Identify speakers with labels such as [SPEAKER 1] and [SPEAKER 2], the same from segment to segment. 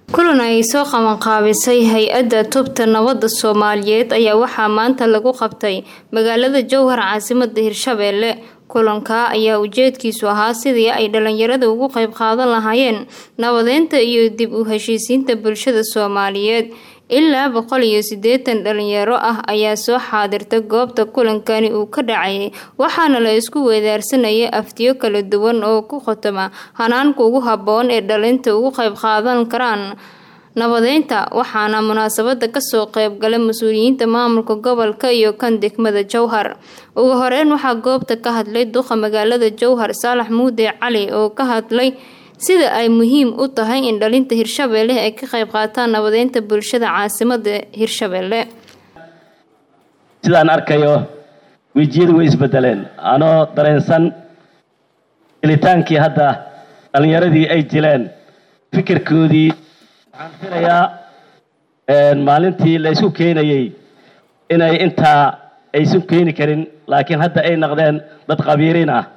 [SPEAKER 1] kulan ay soo qabanqaabisay hay-adda tubta nabadda soomaaliyeed ayaa waxaa maanta lagu qabtay magaalada jowhar caasimada hirshabeelle kulanka ayaa ujeedkiisu ahaa sidii ay dhalinyarada ugu qeyb qaadan lahaayeen nabadeynta iyo dib u heshiisiinta bulshada soomaaliyeed ilaa boqol iyo siddeetan dhalinyaro ah ayaa soo xaadirta goobta kulankani uu ka dhacayay waxaana la isku weedaarsanayay aftiyo kala duwan oo ku khotoma hanaanka ugu habboon ee dhalinta ugu qeyb qaadan karaan nabadeynta waxaana munaasabada kasoo qeybgalay mas-uuliyiinta maamulka gobolka iyo kan degmada jowhar ugu horeyn waxaa goobta ka hadlay duqa magaalada jowhar saalax muude cali oo ka hadlay sida ay muhiim u tahay in dhalinta hirshabeelle ay ka qeyb qaataan nabadeynta bulshada caasimada hirshabeelle
[SPEAKER 2] sidaan arkayo wejiyadu way isbedeleen anoo dareensan gelitaankii hadda dhalinyaradii ay jileen fikirkoodii waxaan filayaa maalintii la isku keenayey inay intaa aysan keeni karin laakiin hadda ay noqdeen dad qabiiriin ah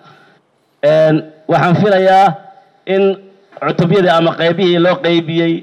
[SPEAKER 2] waxaan filayaa in cutubyadii ama qaybihii loo qaybiyey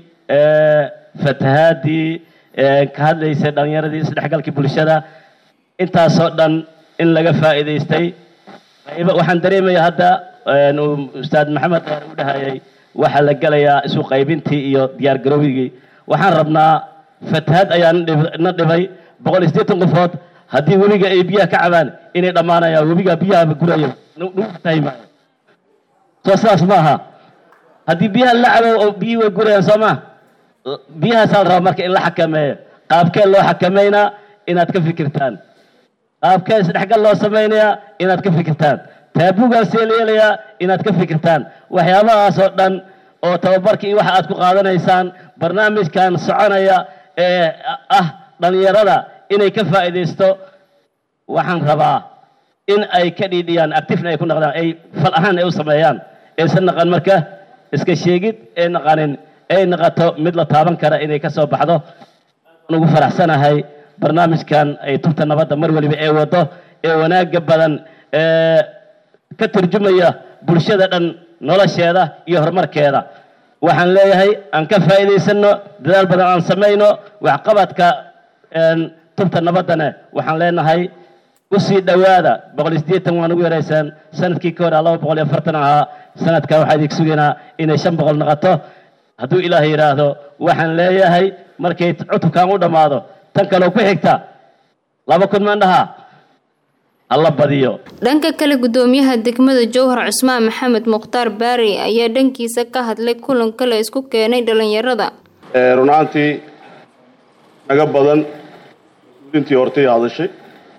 [SPEAKER 2] fatahaadii ka hadlaysay dhalinyaradii isdhexgalkii bulshada intaasoo dhan in laga faa'iidaystay waxaan dareemaya hadda ustaad maxamed dheer u dhahayay waxaa la gelayaa isu qaybintii iyo diyaar garowigii waxaan rabnaa fatahaad ayaa na dhibay boqol iyo siddeetan qofood haddii webiga ay biyaha ka cabaan inay dhammaanayaan webiga biyaha guraya nagu tahay maayo soo sidaas maaha haddii biyaha la cabo oo biyihii way gurayaan soo maa biyahaasaa la rabaa marka in la xakameeyo qaabkee loo xakameynaa inaad ka fikirtaan qaabkee isdhexgal loo samaynayaa inaad ka fikirtaan taabugaasee la yeelayaa inaad ka fikirtaan waxyaabahaas oo dhan oo tababarka iyo waxa aad ku qaadanaysaan barnaamijkan soconaya ee ah dhalinyarada inay ka faa'iidaysto waxaan rabaa in ay ka dhiidhiyaan actifna ay ku naqdaan ay fal ahaan ay u sameeyaan aysan naqan marka iska sheegid ee naqanin ay naqato mid la taaban kara inay ka soo baxdo ugu faraxsanahay barnaamijkan ay tubta nabadda mar waliba ee wado ee wanaaga badan ee ka turjumaya bulshada dhan nolosheeda iyo horumarkeeda waxaan leeyahay aan ka faa'iidaysano dadaal badan aan samayno waxqabadka tubta nabaddana waxaan leenahay usii dhowaada boqol iyo siddeetan waan ugu yaraysaan sanadkii ka hor laba boqol iyo afartan ahaa sanadkan waxaa idinku sugaynaa inay shan boqol noqoto hadduu ilaahay yidhaahdo waxaan leeyahay markay cutubkan u dhammaado tan kaleo ku xigta laba kun mandhaha alla badiyo
[SPEAKER 1] dhanka kale gudoomiyaha degmada jowhar cusmaan maxamed mukhtaar baari ayaa dhankiisa ka hadlay kulanka la isku keenay dhalinyarada
[SPEAKER 3] run ahaantii naga badan intii hortay hadashay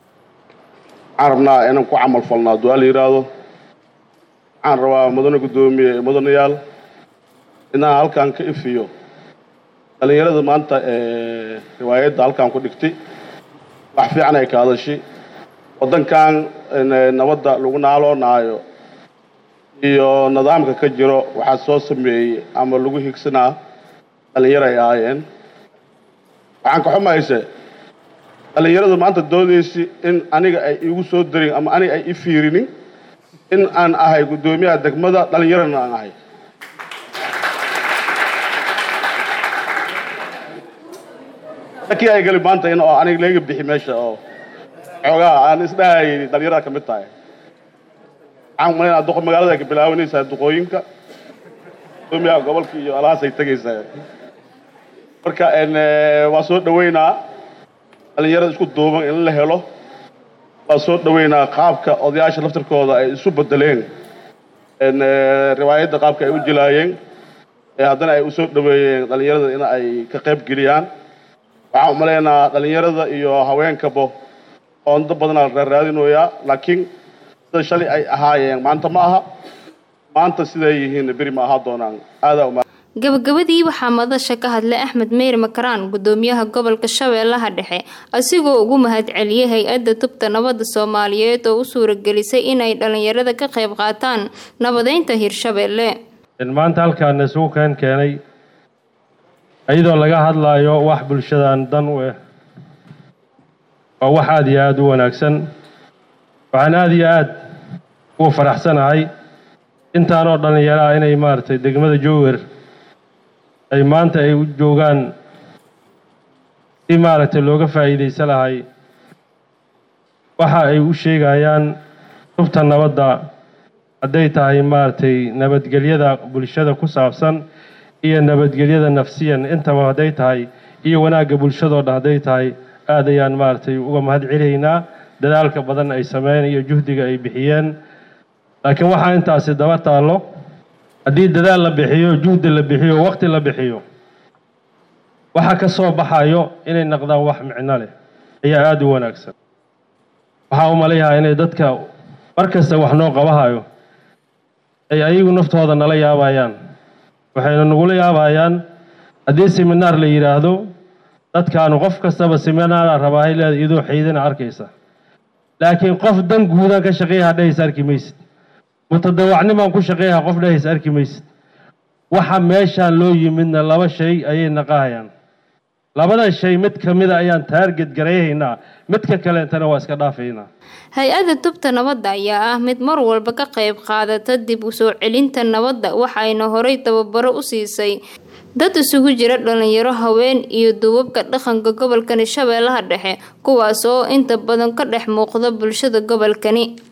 [SPEAKER 3] waxaan rabnaa inaan ku camal falnaa hadduu ala yidhaahdo waxaan rabaa mudane guddoomiye mudanayaal inaan halkan ka ifiyo dhalinyarada maanta riwaayadda halkan ku dhigtay wax fiican ay ka hadashay waddankan nabadda lagu naaloonaayo iyo nidaamka ka jiro waxaa soo sameeyey ama lagu higsanaa dhalinyaro ay ahaayeen waxaan ka xumayse dhalinyaradu maanta doodaysi in aniga ay igu soo darin ama aniga ay i fiirinin in aan ahay guddoomiyaha degmada dhalinyarana aan ahay lakii ay gali maanta in oo aniga laga bixi meesha oo xoogaa aan isdhahayay dhalinyarada ka mid tahay waxaan umalaynaa duqa magaalada ay ka bilaabanaysaa duqooyinka guddoomiyaha gobolka iyo alahaasay tegaysaa marka waa soo dhaweynaa dhalinyarada isku duuban in la helo waa soo dhaweynaa qaabka odayaasha laftirkooda ay isu bedeleen riwaayadda qaabka ay u jilaayeen haddana ay usoo dhaweeyeen dhalinyarada in ay ka qayb geliyaan waxaan umalaynaa dhalinyarada iyo haweenkabo oondo badanaa la raaraadinoyaa laakiin sida shalay ay ahaayeen maanta ma aha maanta siday yihiin beri ma ahaa doonaan aadaa uma
[SPEAKER 1] gabagabadii waxaa madasha ka hadlay axmed meyr makaraan gudoomiyaha gobolka shabeellaha dhexe asigoo ugu mahadceliyay hay-adda tubta nabadda soomaaliyeed oo u suuragelisay inay dhalinyarada ka qayb qaataan nabadeynta hirshabeelle
[SPEAKER 4] maanta halkaan isugu keen keenay iyadoo laga hadlaayo wax bulshadan dan u ah waa wax aada iyo aada u wanaagsan waxaan aada iyo aada ugu faraxsanahay intaanoo dhallinyaro ah inay maaragtay degmada jowwer ay maanta ay u joogaan si maaragtay looga faa'iidaysan lahay waxa ay u sheegayaan tubta nabadda hadday tahay maaragtay nabadgelyada bulshada ku saabsan iyo nabadgelyada nafsiyan intaba hadday tahay iyo wanaagga bulshadoo dhan hadday tahay aad ayaan maaragtay uga mahad celaynaa dadaalka badan ay sameeyeen iyo juhdiga ay bixiyeen laakiin waxaa intaasi daba taallo haddii dadaal la bixiyo juhdi la bixiyo waqti la bixiyo waxa ka soo baxayo inay naqdaan wax micno leh ayaa aada u wanaagsan waxaa u malayahaa inay dadka mar kasta wax noo qabahayo ay ayagu naftooda nala yaabayaan waxayna nagula yaabayaan haddii seminaar la yidhaahdo dadkaanu qof kastaba seminaara rabaahay leeda iyadoo xaydana arkaysa laakiin qof dan guudan ka shaqeeyaha dhehaysa arki maysid mutadawacnimaan ku shaqeeyaha qof dhehaysa arki maysid waxa meeshaan loo yimidna laba shay ayay naqahayaan labada shay mid ka mida ayaan taarget garayhaynaa midka kaleentana waa iska dhaafaynaa
[SPEAKER 1] hay-adda tubta nabadda ayaa ah mid mar walba ka qayb qaadata dib u soo celinta nabadda waxayna horay tababaro u siisay dad isugu jira dhalinyaro haween iyo duubabka dhaqanka gobolkani shabeellaha dhexe kuwaas oo inta badan ka dhex muuqda bulshada gobolkani